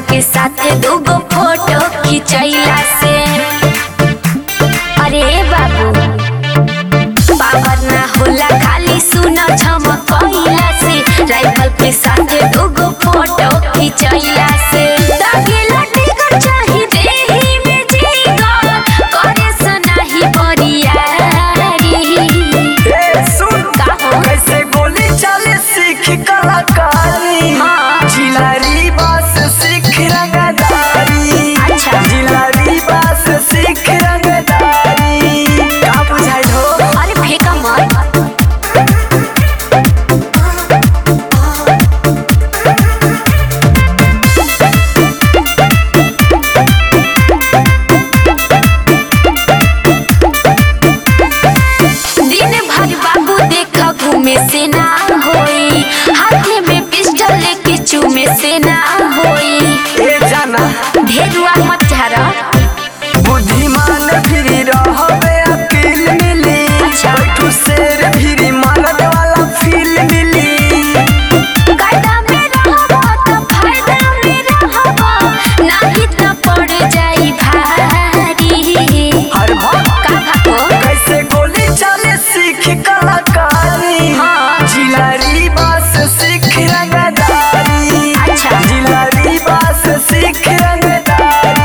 के साथे दूगो फोटो खिंचैला से अरे बाबू पावर ना होला खाली सुना झमकैला से राइफल के साथे दूगो फोटो खिंचैला से दागे लटी कर चाही देही में जीगा करे सनाही बरियारी ए सुन का हो? कैसे गोली चले सीख कलाकारी हाँ। जिलारी बास सीख रंगदारी अच्छा। जिलारी बास सीख रंगदारी का बुझाइल हो अरे फेंका मत दिन भर बाबू देख घूमे से ना होई हाथे में पिस्टल लेके चूमे से ना होई ए जाना ढेरुआ मत झारा बुद्धिमान फिरी रहबे अकील मिली अच्छा। बैठू शेर फिरी मारत वाला फील मिली कायदा में रहबो त फायदा में रहबो नाही त पड़ जाई भारी हर भक्त का भागो कैसे गोली चले सीख कलाकारी हाँ। जिलारी बास सीख रंगदारी अच्छा। जिलारी बास सीख रंगदारी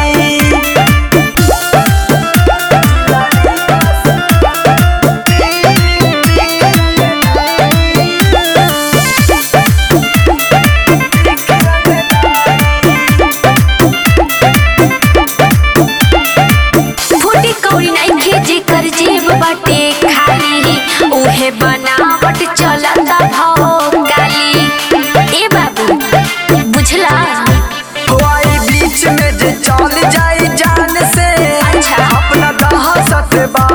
फूटी कौड़ी नइखे जेकर जेब बाटे खाली उहे बनावट चलता भौ गाली ए बाबू बुझला हवाई बीच में जे चल जाई जान से अच्छा। अपना दहशत बा